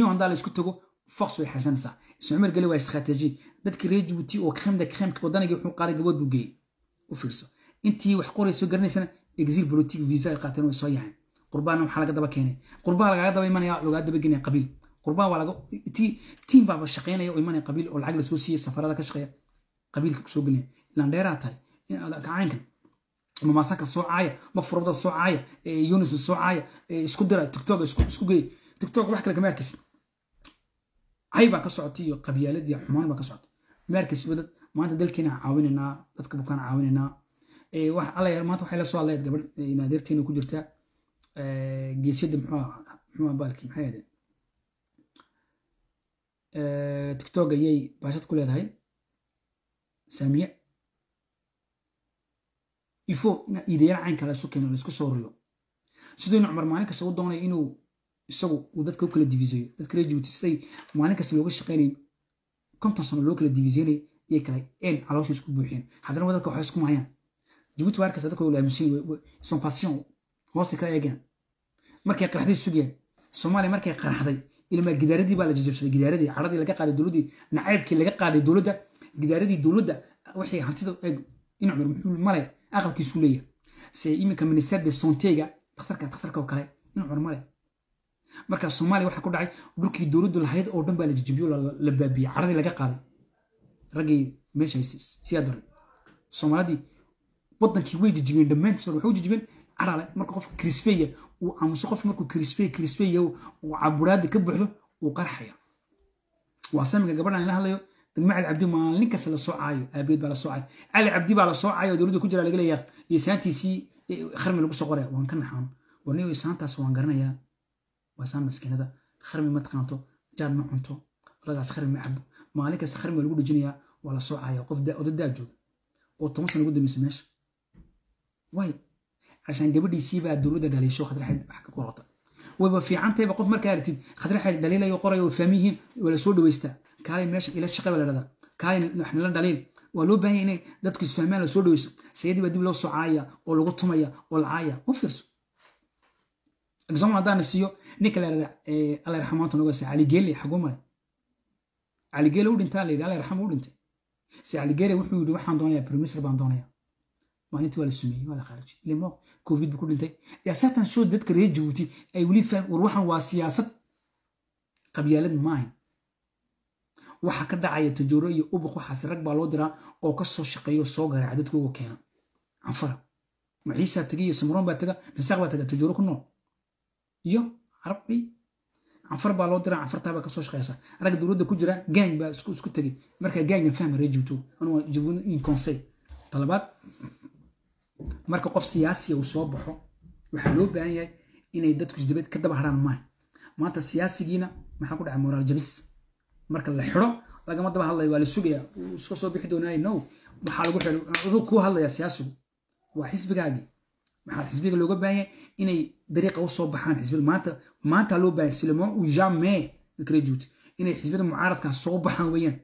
union haddaa la isku tago fox way xaysanaysaa ismacmar geli waa istrategi dadkii reer jabuuti oo kremda kremka wadanigii wuxuu qaaday gabood buu geeyey u fiirso intii wax qorayso garanaysana exil politique visa ay qaateen way soo yahayn qurbaana waxaa laga daba keenay qurbaa lagaga daba imanaya lagaa daba genaya qabiil qurbaa waa laga tiim baaba shaqeynaya oo imanaya qabiil oo lacag lasoo siiyey safarada ka shaqeeya qabiilka kusoo gelinaya ilaan dheeraa tahay kacaynkan mamaasanka soo caaya mafurada soo caaya yunis soo caaya isku dira tiktok isku geey tiktok wax kale kama arkaysa hay baa ka socotay iyo qabyaalad iyo xumaan baa ka socotay ma arkaysa dad maanta dalkeena caawinaynaa dadka bukaan caawinaynaa wax alla maanta waxay la soo hadlayd gabadh naadeerteena ku jirta geesyada muxuu muxuu baalki maxay ahayd tiktok ayay baashad ku leedahay saamiye ifo ina iidayaal caynka la isu keeno la isku soo riyo siduu inu cumar maalin kasta u doonayo inuu isagu uu dadka u kala diviseeyo dadka reer jabuuti siday maalin kasta looga shaqeynay konton sano loo kala diviseynay iyay kale een caloosha isku buuxiyeen haddana dadka waxay isku mahayaan jabuuti waa arkaysa dadka la aaminsan son passion hoose ka eegeen markay qaraxday sugayaan soomaaliya markay qaraxday ilmaa gidaaradii baa la jajabsaday gidaaradii caradii laga qaaday dowladdii nacaybkii laga qaaday dowladda gidaaradii dowladda waxay hantida eeg in cumar muxuu male aqalkiisu leeyahay se iminka minister de sontega dhakhtarka dhakhtarka oo kale in cumar male marka soomaaliya waxaa ku dhacay dhulkii dowladdu lahayd oo dhan baa la jajabiyo la baabiyey caradii laga qaaday raggii meesha haystay siyaad baray soomaalidii wadankii way jajibiyeen dhammaantiis waxay u jajibiyeen carale marka qof krisbeya uu aamuso qof markuu krispey krisbeya uu caburaada ka buuxdo uu qarxaya waa samiga gabadhan ila hadlayo degma cali cabdi maalin kasta la soo caayo aabeed baa la soo caayo cali cabdi baa la soo caayo oo dowladda ku jira laga leeyahay iyo saantiisii kharmi lagu soo qoraya waan ka naxaan warniyo saantaas waan garanayaa waa saan maskiinada kharmi ma taqaanto jaad ma cunto ragaas kharmi ma cabo maalin kasta kharmi waa lagu dhejinayaa waa la soo caaya qof odadaa jooga oo toban sana ugu dambaysa meesha way عشان gabadhii siibaa dowladda dhaliisho khadraxayd wax ka qorata wayba fiicantayba qof markaa aragtid khadraxayd dhaliilayo qorayo oo fahmi yihiin waa la soo dhaweystaa kaalay meesha ila shaqa baa la dhahdaa kaalay wax nila dhaliil waa loo baahan inay dadku isfahmaan la soo dhaweyso sayadii baa dib loo soo caaya oo lagu tumaya oo la caaya u fiirso example haddaan siiyo ninka la yidhahda alla yarxamaanta noga cali geele xaguu maray cali geele u dhintaa la yidhi alla yarxama u dhintay se cali geele wuxuu yidhi waxaan doonayaa priminister baan doonayaa maalintii waa la sumeeyey waa la khaarijiyey ilmo covid buu ku dhintay yaa saatan soo dadka reer jabuuti ay weli faham war waxan waa siyaasad qabyaalad maahayn waxa ka dhacaya tajooro iyo ubuq waxaas rag baa loo diraa oo ka soo shaqeeyo soo garaaca dadka uga keena canfara maciisaa taga iyo samroon baa taga misaaq baa taga tajooro ku nool iyo carab ay canfar baa loo diraa canfartaa baa kasoo shaqeysa rag dowladda ku jira gaang baa isku isku tegay marka gaangan fahma reer jabuuti anuu jabuuti in conseil talabaad marka qof siyaasiya uu soo baxo waxaa loo baahan yahay inay dadku isdabad ka daba haraan maaha maanta siyaasigiina maxaa ku dhacay moraal jabis marka la xidho lagama daba hadlayo waa la sugaya iska soo bixi doonaayo no waxaa lagu xidho aduu kuu hadlaya siyaasigu waa xisbigaagii waxaa xisbiga looga baahan yahay inay dariiqa u soo baxaan xisbiyada maanta maanta loo baahan silamo u jamais dadka reer jabuuti inay xisbiyada mucaaradkaa soo baxaan weeyaan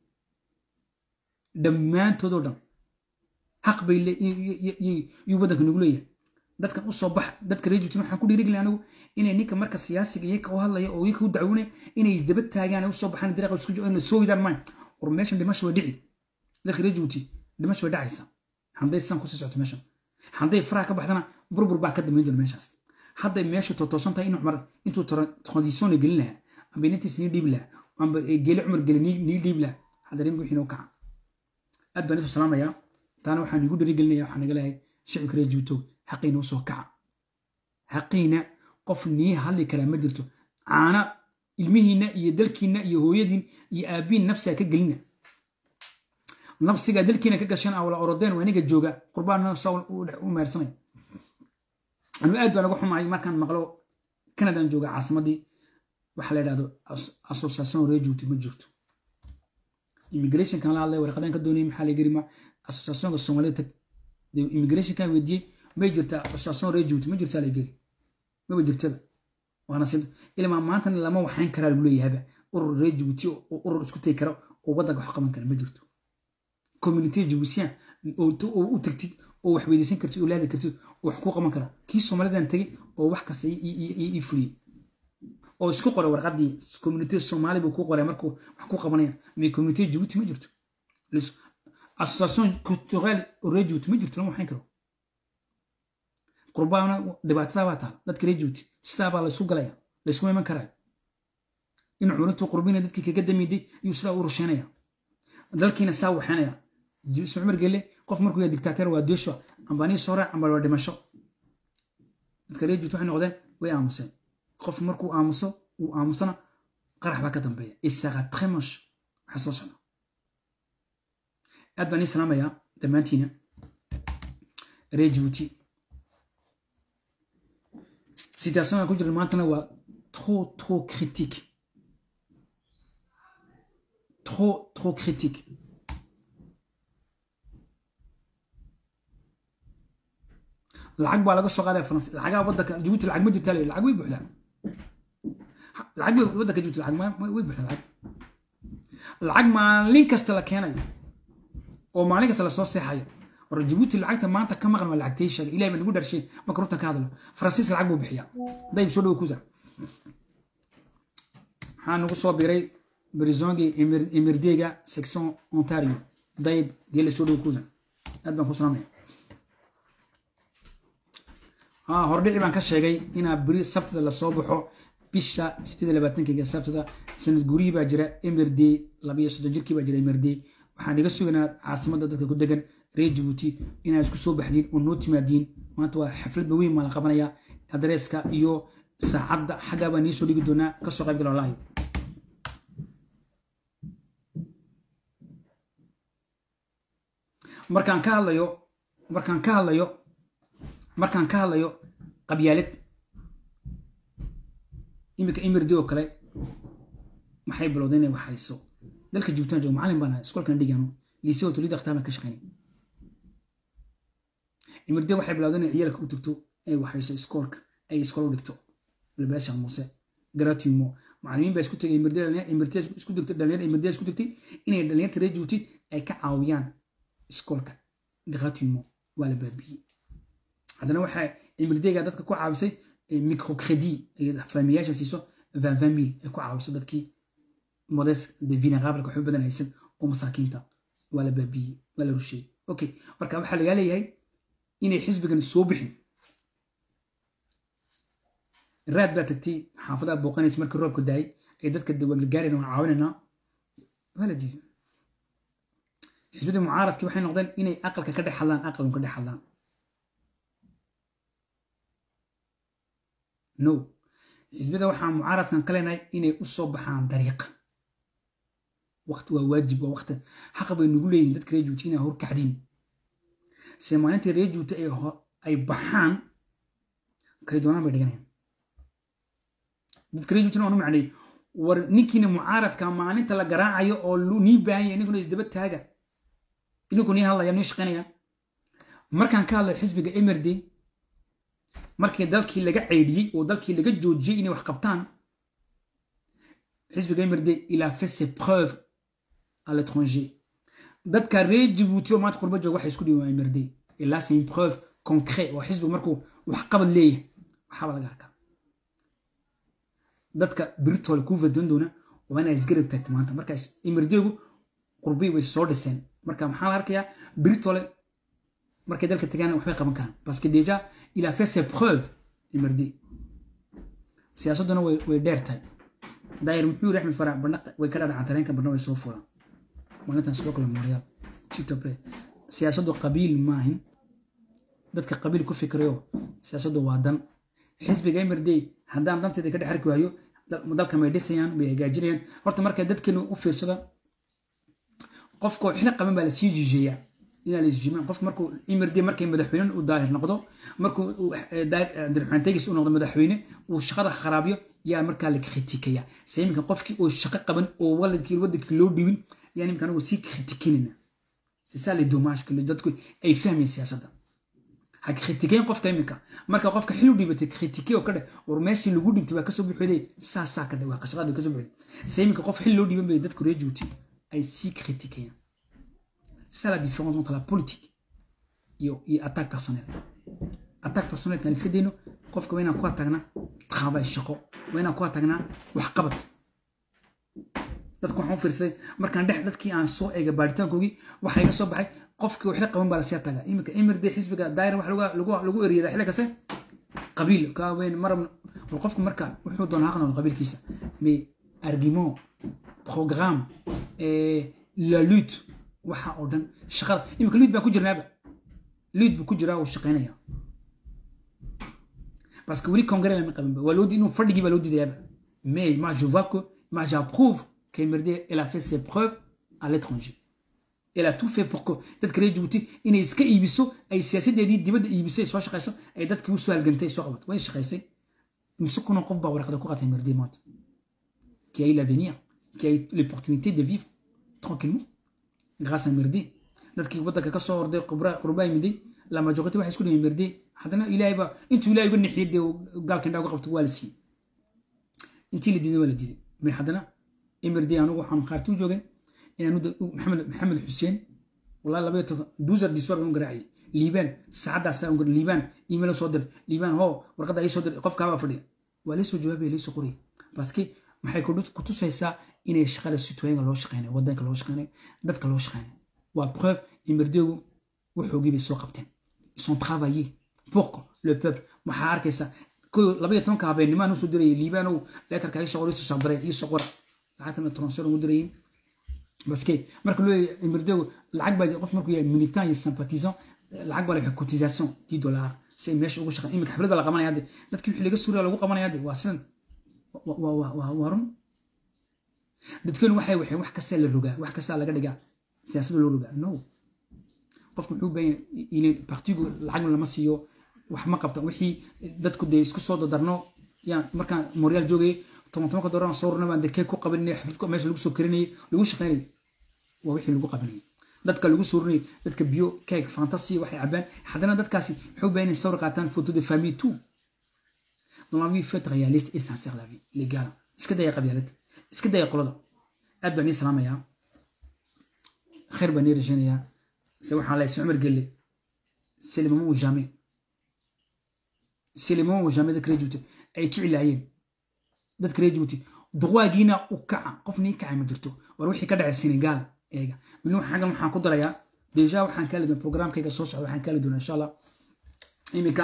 dhammaantoodoo dhan xaq bay yuu waddanka nagu leeyahay dadkan u soo bax dadka reer juutin waxaan ku dhiirigli anigu inay ninka marka siyaasiga iyaka u hadlaya oo iyaka u dacwinaya inay isdaba taagaan ay u soo baxaan dariiqa isku inay soo widaan maayn war meeshan dhimasho waa dhici dadka reer juuti dhimasho way dhacaysa hadday sidan kusii socoto meeshan hadday faraha ka baxdana burbur baa ka dambayn doona meeshaas hadday meeshu totoosan tahay in cumar intuu transition gelin lahaa amba inantiis nii dhiibi lahaa amba geeli cumar geli nii dhiibi lahaa hadda rin wixii noo kaca aad baan isu salaamayaa taana waxaan igu dharigelinaya waxaan naga leeyahay shicibka reer juutow xaqiina usoo kaca xaqiina qof nii hadli karaa ma jirto caana ilmihiinna iyo dalkiinna iyo hooyadiin iyo aabiin nafsiga ka gelina nafsiga dalkiina ka gashan awla orodeen waa iniga jooga qurbaan nafsa u meersanay anu aad baan uga xumahay markaan maqlo canadan jooga caasimadii waxa la yidhahdo association reer juuti ma jirto immigrationkan la hadlay warqadaan ka doonayay maxaa la yiri ma associationka soomaalida tag immigrationkan weydiiyey may jirtaa association reer jabuuti ma jirtaa la geli maba jirtaba waana si ilmaa maantana lama waxayn karaa lagu leeyahaba urur reer jabuuti oo urur isku tagi kara oo waddanka wax qaban kara ma jirto community jabuutiyan oo u tagtid oo wax weydiisan kartid oo laadi kartid oo wax kuu qaban kara kii soomaalidan tegay oo wax kasta ii fuliyey oo isku qoray warqaddii community soomaali buu ku qoray markuu wax ku qabanaya mais community jabuuti ma jirto association culturelle ree jabuuti ma jirto lama waxayn karo qurbaana dhibaatada baa taal dadka ree jabuuti sidaa baa laysu galaya laysuma iman karaayo in culintuu qurbina dadkii kaga damiiday iyuu sidaa u rusheynaya dalkiina saa waxaynaya isma cumar gelle qof markuu yahay dictateer waa deesho ambanii soo raac amba waa dhimasho dadka ree jabuuti waxay noqdeen way aamuseen qof markuu aamuso uu aamusana qarax baa ka dambeeya isaqa tremosh waxaa soo socda aad baan ii salaamayaa dhammaantiina ree jabuuti situation ku jirna maantana waa trop trop critique trop trop critique lacag baa laga soo qaadaya faransi lacagaha waddanka jabuuti lacag ma jirtaa lacag way buuxdaa lacag bay waddanka jabuuti lacag way buuxdaa lacag lacag maalin kasta la keenayo oo maalin kasta lasoo seexayo war jabuuti lacagta maanta ka maqan waa lacagtay sheegay ilahay baa nagu dharshay marka runta ka hadlo faransiis lacag buu bixiyaa dayb soo dhowo kusa waxaa nagu soo biray brisongi emirdega section ontario dayb geela soo dhowo kusa aad baan ku salaamaya hordhici baan ka sheegay inaa beri sabtada lasoo baxo bisha sideed labaatankiga sabtada sanad gurihii baa jira mrd labayo soddon jirkii baa jira mrd waxaan iga sugaynaa caasimada dadka ku degan reer jabuuti inaad isku soo baxdiin oo noo timaadiin maanta waa xaflad weyn baa la qabanaya adreeska iyo saacadda xaggaa baa nii soo dhigi doonaa kasoo qayb gala walahi markaan ka hadlayo markaan ka hadlayo markaan ka hadlayo qabyaalad iminka imirdi oo kale maxay bilowday inay waxayso dalka jubtaan joogo macalin baan ahay iskoolkan dhigano liise oo tulida akhtaar baan ka shaqaynay imirdi waxay bilowday inay ciyaalka u tagto ay waxayso iskoolka ay iskool u dhigto labaasha muuse gratuimo macalimiin baa isku tegay imirdi imirdi isku digtay dhalinyar imirdi isku digtay inay dhalinyarta reer jabuuti ay ka caawiyaan iskoolka gratuimo waa la baabiyey haddana waxaa imirdega dadka ku caawisay microcredit faamiyaasha siiso vingt mil ay ku caawiso dadkii modes de vinaqablka waxba badan haysan oo masaakiinta waa la baabiyey waa la rusheeyey okay marka waxaa lagaa leeyahay inay xisbigan soo bixin raad baa tagtay xaafadaha booqanaysa markii roobka daayay ay dadka dawaangargaarayna waan caawinaynaa waa la diiday xisbadii mucaaradkii waxay noqdeen inay aqalka ka dhex hadlaan aqalun ka dhex hadlaan no xisbada waxaan mucaaradkan ka leenahay inay u soo baxaan dariiq waqti waa waajib waa waqti xaqa bay nagu leeyihin dadka reer juuti inay horkacdiin se maalintii reer juuti ay baxaan kay doonaan bay dhiganayaan dadka reer juutina waan u macnay war ninkiina mucaaradka maalinta la garaacayo oo nii baahanya ininkuna isdaba taaga ininku nii hadlaya nii shaqaynaya markaan ka hadlayo xisbiga emerdy markii dalkii laga ceydhiyey oo dalkii laga joojiyey inay wax qabtaan xisbiga emirde il a fait ses preuves à l'étranger dadka reer jibuuti oo maanta qurba jooga waxay isku dhiwan emirde et là c'est une preuve concret oo xisbigu markuu wax qabad leeyahay waxaaba laga arkaa dadka biritoole kuu fadan doona waa inaa isgarab taagta maanta markaas emirdeegu qurbii way soo dhiseen marka maxaa la arkayaa biritoole markay dalka tagaan waxbay qaban karaan parce que déjà il a fait ses preuves imardi siyaasadduna way dheer tahay daayir muxuu yiri axmed farac barna way ka dhadhacan tareenka barna way soo fulaan maalintan sidoo kale mooriyaal sitople siyaasaddu qabiil maahin dadka qabiil ku fikrayo siyaasaddu waa dan xisbiga emirdi haddaan danteeda ka dhex arki waayo dalka may dhisayaan may hagaajinayaan horta marka dadkeenu u fiirsada qofkoo xili qaban baa lasii jijeeyaa inaa laisjimaan qof markuu imirdi markay madaxweyne u daahir noqdo markuu abdiraxmaan tegis u noqdo madaxweyne uu shaqada kharaabiyo yaa markaa la kritikaya se iminka qofkii oo shaqo qaban oo waladkii wadankii loo dhibin yaa iminka anagu sii kritikinayna sisaa le domaashka dadku ay fahmayeen siyaasadda ha kritikeyn qofka iminka marka qofka xil u dhibatay kritike oo ka dheh war meeshii lagu dhibtay waa kasoo buxoday saasaa ka dheh waa qashaqada kasoo buxoday se iminka qof xil loo dhiban bay dadku ree juuti ay sii kritikayaan C'est ça la différence entre la politique et, et attaque personnelle. Attaque personnelle, quand il se dit, qofka waa inaan ku tagnaa travail shaqo waa inaan ku tagnaa waxqabad dadka waxaan u fiirsaday markaan dhex dadkii aan soo eegay baaritaankoogii waxaa iga soo baxay qofkii waxla qaban baa lasii tagaa iminka emirde xisbiga daayir wax lagu eriyada xilli kase qabiil ka weyn marab bal qofku marka wuxuu doonaa haqnool qabiilkiisa mais argument programme la lutte waxa oo dhan shaqada iminka lutte baan ku jirnaaba lutte buu ku jiraa uu shaqaynaya parce que weli congrès lama qabanba waa loo di inuu fadhigii baa loo diidayaaba mais moi je vois que moi j'approuve qu'Emerde elle a fait ses preuves à l'étranger elle a tout fait pour que dadka reer Djibouti inay iska iibiso ay siyaasadeedii dibadda iibisay soo shaqayso ay dadkii u soo halgantay soo qabato way shaqaysay mise kuna qof baa warqada ku qatay Emerde maanta qui a eu l'avenir qui a eu l'opportunité de vivre tranquillement grâce à Emerde dadkii waddanka ka soo orday qurbaa yimiday la majorité waxay isku dhigeen Emerde haddana ilaahay baa intuu ilaahay uga nixiyay dee gaalkan dhaa uga qabto waa la siiyey intii la diiday waa la diiday mais haddana emirdi anigu waxaan khaarti u joogay inaan maxamed maxamed xuseen wallahi laba iyo toban duusar diswar baan garaaciyay liibaan saacaddaas aan garay liibaan email soo dir liibaan hoo warqadda ay soo dir qofkaabaa fadhiya waa lay soo jawaabaya lay soo qoriyay parce maxay ku tusaysaa inay shaqada citoyenga loo shaqeynayo waddanka loo shaqeynayo dadka loo shaqeynayo waa preuve emirdigu waxoogii bay soo qabteen ils sont travaillés pour le peuple waxaa arkaysaa laba iyo tobanka habeennimo soo dirayay liibaanow leetarka isoo qor isoo shabdaray isoo qora lacagtana transfer ugu dirayay baske marka loo leeyahay emirdow lacag baa qof markuu yahay militant iyo sympathisant lacag baa la cotisation dix dollars si ay meesha ugu shaqeyn imika xaflad baa la qabanaya hadde dadkii wixii laga suuriya lagu qabanaya hadde waa sidan waa run dadkeenu waxay waxeen wax kastaa la rogaa wax kastaa laga dhigaa siyaasadda loo rogaa no qofku muxuu baahan yahay partigu lacagna lama siiyo wax ma qabta wixii dadku dee isku soo dadarno yaan markaan moryaal joogayay toban tobanka dooran soo runa baan dekee ku qabanay xafidku meesha lagu soo karinayay lagu shaqaynayay waa wixii lagu qabanayay dadka lagu suurinayay dadka biyo keeg fantasi waxay cabaan haddana dadkaasi waxay u baahan sawir qaataan photo de famille tout dans la vie faites réaliste et sincère la vie les gars iska daya qabyaalada iska daya qolada aad baan ii salaamayaa khayr baan ii rajaynayaa se waxaan leeyahay si cumar gelle c'est le moment ou jamais c'est le moment ou jamais dadka reer Djibouti ay kici laayeen dadka reer Djibouti duqwaagiina u kaca qof nii kacay ma jirto war wixii ka dhacay Senegal eega miluu xagan waxaan ku darayaa deja waxaan kaali doonaa programkayga soo socda waxaan kaali doonaa insha allah iminka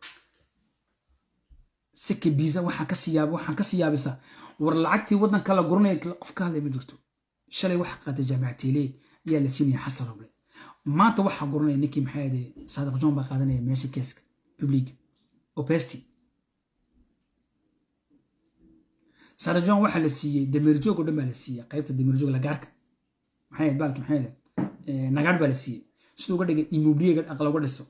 siki biza waxaan ka siyaab waxaan ka siyaabaysaa war lacagtii waddanka la guranaya qof ka hadlay ma jirto shalay waxa qaaday jaamacatiile ayaa la siinaya xasla roble maanta waxaa guranaya ninkii maxaa yidhi saadiq john baa qaadanaya meesha keeska public opesti saadiq john waxaa la siiyey dameerjoog oo dhan baa la siiyey qaybta dameerjoog lagaarka maxay ahayd baalki maxay ahayd nagaadh baa la siiyey siduu uga dhigay immobiliyaga aqal uga dhiso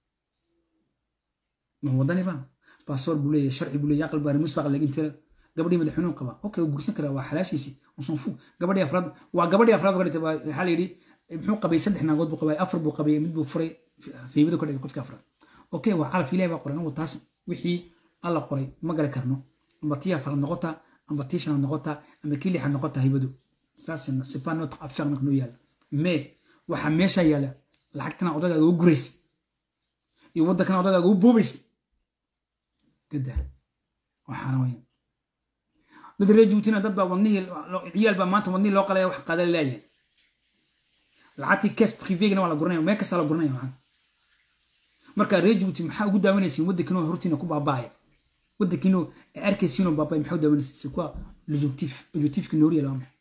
ma wadani baa baasoor buu leeyahay sharci buu leeyahay aqal baa musbaq lagintira gabadhii madaxweynuhu qaba okay wuu gursan karaa waa xalaashiisii on s'en fout gabadhii afraad waa gabadhii afraad uga dhigtay waxaa la yidhi muxuu qabay saddex naagood buu qabay afar buu qabay mid buu furay fiimada ka dhigay qofkii afraad okay waa calaf ilahi baa qoray anagu taas wixii alla qoray ma gali karno amba tii afraad noqotaa amba tii shanaad noqotaa amba kii lixaad noqotaa hibadu saas c'est pas notre affaire marka noo yaala mais waxaa meesha yaala lacagtana odagaaga u guraysid iyo waddankana odagaaga u boobaysid gadaa waxaana weyn dad reer juutina dad baa wadnihii ciyaal baa maanta wadnihii loo qalaya wax qaada laayahay lacagtii kes privégana waa la guranaya meel kastaa la guranaya maxaa marka reer juuti maxaa ugu daawanaysiin waddankiinoo hortiina ku baabaaya waddankiinoo arkaysiinoo baabaya maxaa u daawanaysiin c'est quoi l'objectif objectifki noori yala waa maxay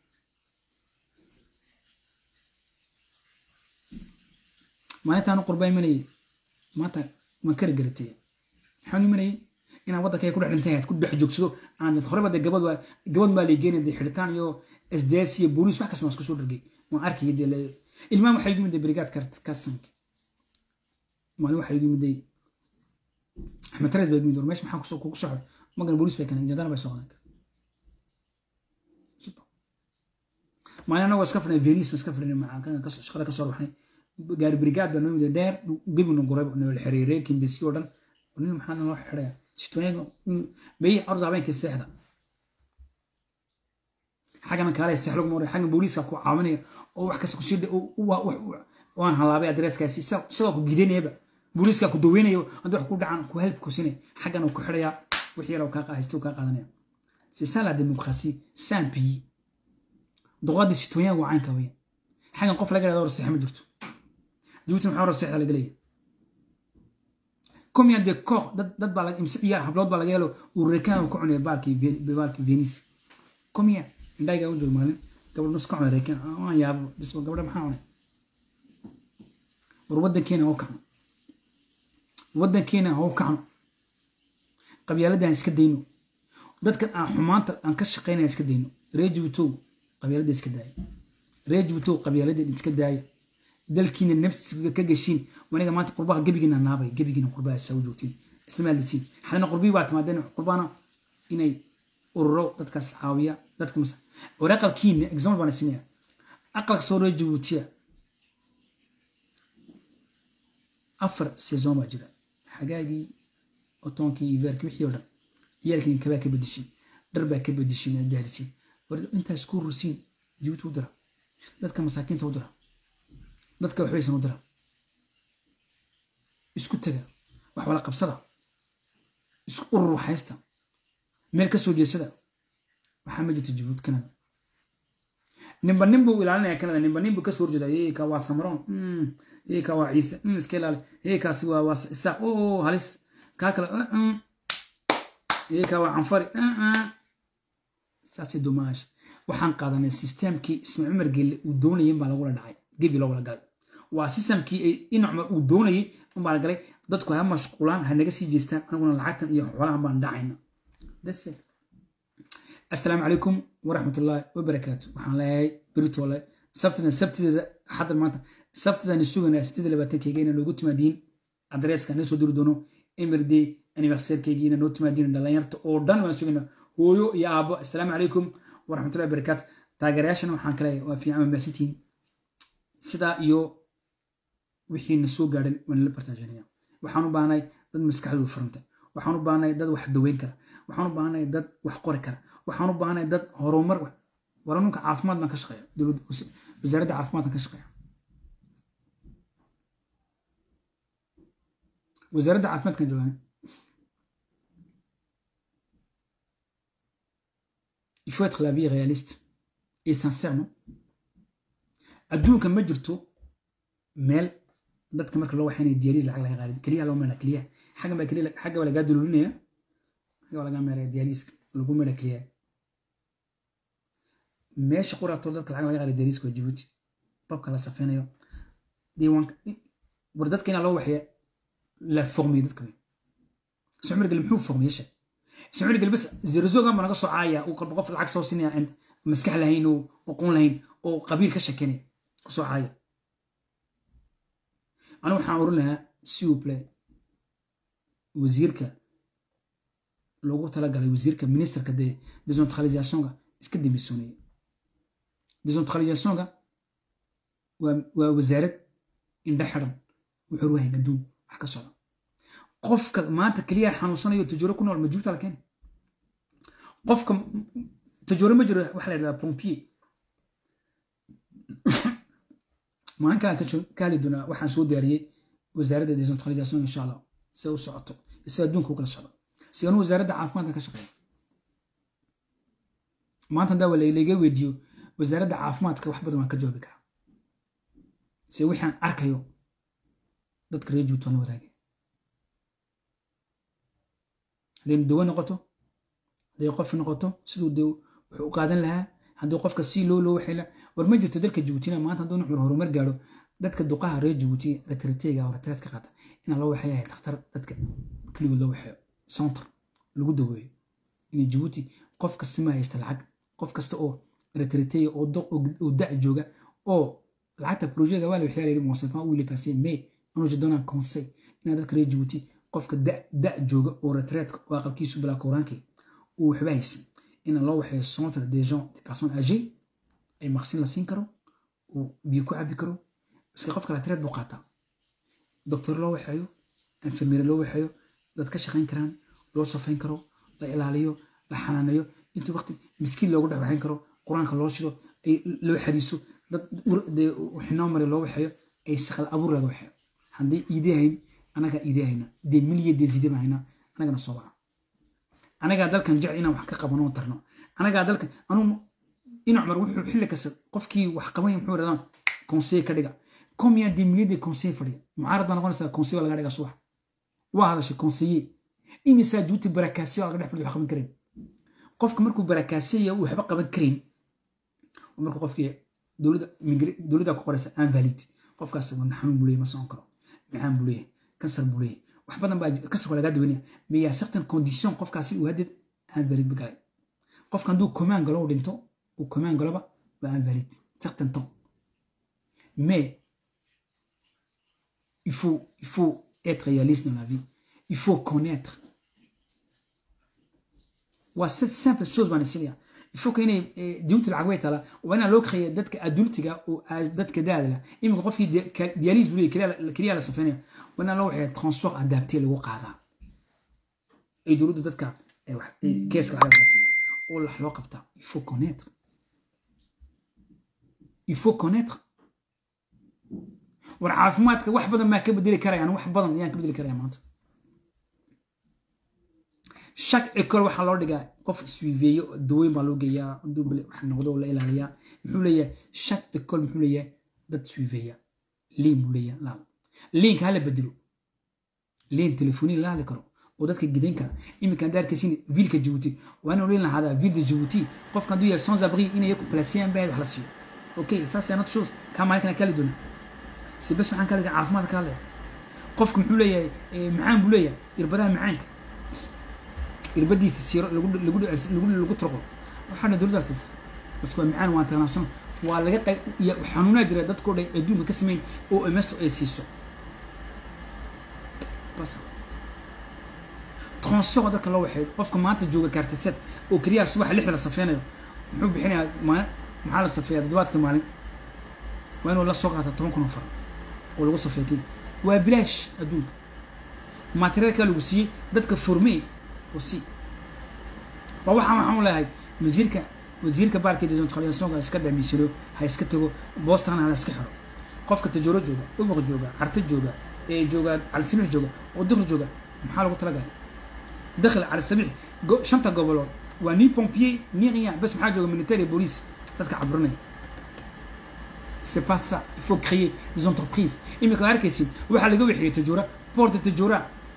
maalintaanu qurbaa imanayay maanta waan kari garatay maxaan imanayay inaan waddankayga ku dhex dhintay ahayd ku dhex joogsado aan horeba de gabad waa gabad maa leegeenay de xidhitaan iyo sds iyo booliis wax kasta waan isku soo dhargay waan arkaya de ilmaan waxaa igu miday brigaad kasank maalin waxaa igu miday axmed tarees baa igu miday meesha maxaa kugu soo xor magan booliis bay keenay jandana bay soo qodan maalin anagoo iska fadhinay venis ma iska fadhinay shaqada ka soo ruxnay gaari brigaad baa noo miday dheer gebina guray noo xiriiray kimbisi oo dhan nin maxaa noo xidhaya sitooyaga bay orda habeenkii seexda xaggana kaale seex lagu maray xaggan booliiska ku caawinaya oo wax kasta ku sii waan halaabay adreeskaasi isagoo ku gidanayaba booliiska ku daweynayo haddii wax ku dhacan ku help ku siinay xaggan uu ku xidhayaa wixii yar kaa haysta kaa qaadanaya c'est ça la démocratie c'est un pays doqadii citoyen waa caynka weya xaggan qof laga dhahdo rasiixa ma jirto jabuuti maxaa rasiixda laga leeyahay combien de corps dad dad baa imse ciyaar hablood baa laga helo uu rekaan ku cunay baalkii baalkii venice combien indhayga u joogo maalin gabadh nus ka cunay rekaan aan yaabo bis gabadha maxaa cunay war waddankeena hau kacno waddankeena hau kacno qabyaaladaan iska dayno dadkan aan xumaanta aan ka shaqaynaya iska dayno reer jabuutow qabyaaladda iska daaya reer jabuutow qabyaaladda iska daaya dalkiina nafsiga ka gashiin waniga maanta qurbaha gebigiina naabay gebigiina qurbaha saa u joogtiin islamaadisiin xalina qurbii baa timaadeen qurbana inay ururo dadkaas caawiya dadka mas war aqalkiina example baan siinaya aqalka soo reer jabuutiya afar saison baa jira xagaagii otoonkii iyo veerkii wixii oo dhan ciyaalkiin kabaa ka bedishin dhar baa ka bedishin aad gaarisiin war intaa isku rusiin jabuuti u dira dadka masaakiinta u dira dadka waxbaysan u dira isku taga wax wala qabsada isku urur haysta meel ka soo jeesada waxaa ma jirta jabuuti kanada ninba nin buu ilaalinaya kanada ninba nin buu kasoo horjeeda yeyka waa samroon yeyka waa ciise iska ilaali yeykaasi waa waa isaaq o halis kaa kale yeyka waa canfari saasay dumaash waxaan qaadanay systemkii isma cumar gelle uu doonayay baa lagula dhacay gebi loogula galay waa systemkii ay in cumar uu doonayay unbaa la galay dadku ha mashquulaan ha naga sii jeestaan aniguna lacagtan iyo xoolahan baan dhacayna assalaamu calaykum waraxmatullaahi wabarakaatu waxaan leeyahay beritole sabtina sabtideeda xaddan maanta sabtidaan suganaa sideed labaatankeyga inaa noogu timaadiin adreeska naga soo diri doono emirde anniversairkeyga inaa noo timaadiin dhalinyarta oo dhan waan sugaynaa hooyo iyo aabbo assalaamu calaykum waraxmatullahi wabarakaatu taageerayaashana waxaan kale waa fiican waa maasantihiin sidaa iyo wixii na soo gaadhan waan la bartaajanaya waxaan u baahnay dad maskaxdoodu furanta waxaan u baahnay dad wax daweyn kara waxaan u baahnay dad wax qori kara waxaan u baahnay dad horumar waranunka caafimaad baan ka shaqeeya wasaaradda caafimaadkan ka shaqeeya wasaaradda caafimaadkan joogaan il faut être la vie réaliste et sincère non adduunka ma jirto meel dadka marka loo waxaynaya diyaaliis lacag laga qaadid keliya loo meela keliya xaggan baa keliya xagga baa lagaa dululinaya xagga baa lagaa meelaya diyaaliiska lagu meela keliya meesha quraatoo dadka lacag laga qaada diyaaliiska waa jabuuti babka la safeynayo diiwaanka war dadka inaa loo waxaya la fogmiyo dadka sumir gal muxuu fogmiye sheeg sumir gal bas zirzogan baa naga soo caaya uu qalba qof lacag soo siinaya aan maskax lahayn oo aqoon lahayn oo qabiil ka shekeynaya kusoo caaya anigu waxaan oran lahaa siuple wasiirka loogu talagalay wasiirka ministerka de decentralisationka iska demisoonaya decentralisationka waa wasaarad indha xiran wuxuu ruhayn adduun wax ka socda qofka maanta keliya xanuunsanayo tajooro ku nool ma jirta la keena qofka tajooro ma jiro waxa la yidhahdaa pompier maalin kalaan ka hadli doonaa waxaan soo diyaariyey wasaaradda decentralisation insha allah si u socoto si adduunka u kala socdo si anu wasaaradda caafimaadka ka shaqeeya maanta hadaa laga weydiiyo wasaaradda caafimaadka wax badan waan ka jawaabi karaa si wixaan arkayo dadka reer juut waan la wadaagay haddaynu dawo noqoto hadday qof noqoto siduu de wuxuu u qaadan lahaa haddii qofka si loo loo waxayla war ma jirto dalka jabuutina maanta hadduu nucur horumar gaadho dadka duqaha reer jabuuti retrateega oo retreat ka qaata inaa loo waxeeyahay dhakhtar dadka keligood loo waxeeyo centre lagu daweeyo inay jabuuti qof kasta ma haysta lacag qof kasta oo retrateega oo doq oo da' jooga oo lacagta projega waa la waxyaa layidhi monsefan uu passé mais anuu je donne un conseil inaa dadka reer jabuuti qofka da' jooga oo retreatka oo aqalkiisu bilaa kowraankii uu waxba haysan in loo waxeeyo centre des gens des personnes âgées ay maqsin la siin karo uu biyo ku cabi karo iska qofka latreed buu qaataa doctor loo waxeeyo infirmiere loo waxeeyo dad ka shaqayn karaan loo safayn karo la ilaaliyo la xanaaneeyo intuu waqti miskiin loogu dhex waxayn karo qur-aanka loo shido ay loo xadiiso dad xinoo mari loo waxeeyo ay shaqal abuur laga waxeeyo haddii iidahayn anagaa idee hayna dee miliya dee zide baa hayna anagana soo baxa anagaa dalkan jecel inaan wax ka qabano tarno anagaa dalkan anuu in cumar wuxuu xilli kasta qofkii wax qabanya muxuu radaan conseil ka dhiga combien de milliers de conseil fadhiya mucaarad baa noqonaysaa conseil baa laga dhiga subax waa hadashay conseiller imisaa juuti barakaasiya laga dhex fadhiya wax qaban karin qofka markuu barakaasiya uu waxba qaban karin markuu qofkii dowladda ku qoraysa invalid qofkaas wadna xanuun buu leeyahy ma socon karo maxaan buu leeyahay kansar buu leeyahay wax badan baa kansarka lagaa dawanaya mais yaa certain condition qofkaasi uu haddeed invalid ba galay qofka hadduu command galo uu dhinto uu command galoba waa invalid certain temps mais il faut il faut être réaliste dans la vie il faut connaître waa simple chose baan isinaya il faut que inay diinta lacag way tala waa inaa loo kaxeeya dadka adultiga oo dadka daada lah iminka qofkii dialyse buu leeyahy keliya la safeynaya waa inaa loo waxeeya transport adapté lagu qaadaa ay dowladda dadka keeska lacag laga siiya oo wax loo qabtaa il faut connaître il faut connaître war caafimaadka wax badan maa ka bedeli karayaan wax badan ayaan ka bedeli karaya maanta chaque école waxaa loo dhigaa qof iswiiveeyo dawooyin baa loo geeyaa duubale wax noqdo la ilaaliyaa muxuu leeyahay chaque école muxuu leeyahay dad iswiiveeya liin buu leeyahay laal liinka hala bedelo liin telefoni la hadli karo oo dadka gidan kara iminka hadda arkaysin viilka jabuuti waa inuu liin lahadaa viil de jabuuti qofka hadduu yahay sans abri inay yaku placeyaan baa wax la siiyo okay ça c'est notre chose kaa maalinkana kali doona si bas waxaan kaliga caafimaad ka hadlaya qofka muxuu leeyahay macaan buu leeyahay irbadaha macaanka irbadiisa siiro lagu turqo waxaana dowladdaas bas waa macaan waa international waa laga qayb xanuunaa jira dadkoo dhan adduunka ka sameyn oo ms ay siiso bas transfer dadka loo waxeeyo qofka maanta jooga kaartiseed oo keliya subaxa lixda la safeynayo muxuu bixinayaa maalin maxaa la safeeyaa toddobaadka maalin waa inuu la soo qaata toban kun oo far oo lagu safeeyo kii waa bilaash adduunka materiaalkaa lagu siiyey dadka formey aussi waa waxaan waxaan u leeyahay wasiirka wasiirka baarka desentralisationka iska dhamisiro ha iska tago boston ha iska xiro qofka tajooro jooga ubaq jooga carta jooga ee jooga calisamix jooga oo dikri jooga maxaa lagu talagalay dakhli calisamix shanta gobolood waa ni pompier ni rien bas maxaa jooga militaire police dadka caburinaya c'est pas ça il faut créer des entreprises imika arkaysid waxaa laga wixiyay tajoora port de tajoora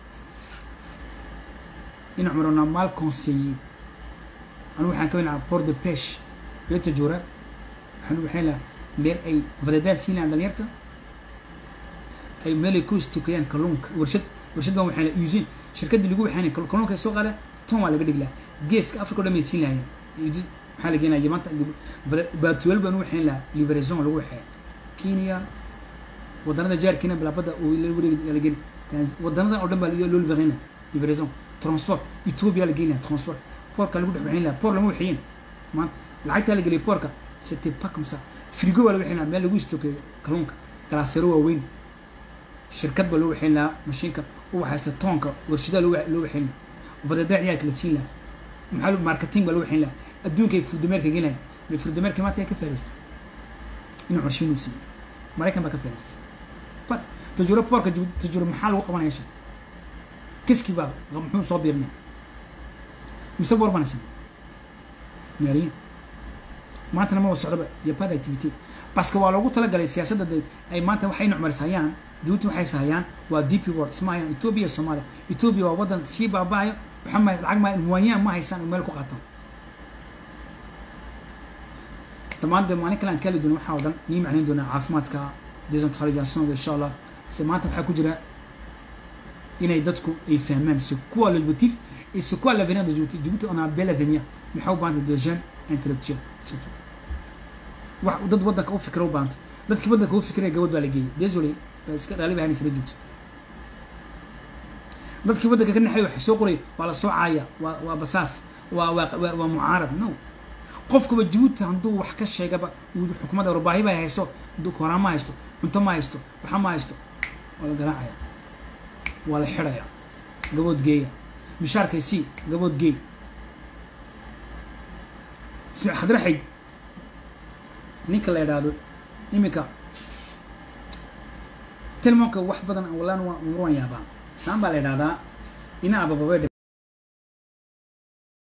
in cumarona mal conseiller anu waxaan ka winaca port de peche iyo tajoora waxaan waxayn lahaa meel ay vadadaad siin lahaan dhalinyarta ay meel ay ku istukayaan kalluunka warshad warshad baan waxaan lahaa usine shirkaddii lagu waxaynay kalluunka ay soo qaadeen tan waa laga dhigi lahaa geeska africa o dhan bay siin lahaayeen maxaa la geenaya maanta baatuweel baan u waxayn lahaa liberaison lagu waxeeya kenya wadanada jaarkiina bilaabada oo la geni wadanada oo dhan baa loo libereyna liberaison transport ethiopia la geynaya transport porka lagu dhex waxayn lahaa por lama waxeeyeen maanta lacagtaa la geliyay porka c'était pas comme ça frigo baa la waxayn lahaa meel lagu istokeeyo kalluunka galaasero waaweyn shirkad baa loo waxayn lahaa mashiinka u waxaysta toonka warshadaa loo waxayn lahaa vadada ciyaarka la siin lahaa maxaa marketing baa loo waxayn lahaa adduunka ay furdameerka gelayaan may furdameerka maadka ka faa'iidaystay inuu qorshiinuu siiyey maraykan baa ka faa'iidaystay but tajuuro porka tajuuro maxaa lagu qabanaya shan kiski baa muxuu soo biirnay mise war banaysan maaliyin maantana ma socdoba iyo bad activity baske waa loogu talagalay siyaasadda ay maanta waxay nucmarisayaan jabuuti waxay sahayaan waa dp world ismahayaan ethiopia soomaaliya ethiopia waa waddan sii baaba'ayo waxa ma lacag ma muwayaan ma haysaan oo meel ku qaataan dhammaan dee maalin kale aan kaali doona waxaa oo dhan nii macnayn doonaa caafimaadka decentralisationka insha allah se maanta waxaa ku jira inay dadku ay fahmaan c'est quoi l'objectif et c'est quoi l'avenir de Djibouti Djibouti on a un bel avenir maxaa u baahantay des jeunes intellectuels c'est tout wax dad waddanka u fikra u baahantay dadkii waddanka u fikraya gabadh baa la geeyey désolé iska dhaali baa hanisla joogta dadkii waddanka ka naxay wax soo qoray waa la soo caaya waa waa basaas waa waa waa mucaarad no qofkuba Djibouti hadduu wax ka sheegaba xukuumadda warbaahi baa haysto koraan ma haysto cunto ma haysto waxa ma haysto waa la garaacaya waa la xidhaya gabood geeya mishaarkay sii gabood geey ismac khadraxayd ninka la idhaahdo iminka tilmaamka wax badan wallaan umar waan yaabaa islaan baa la idhahdaa ina abababee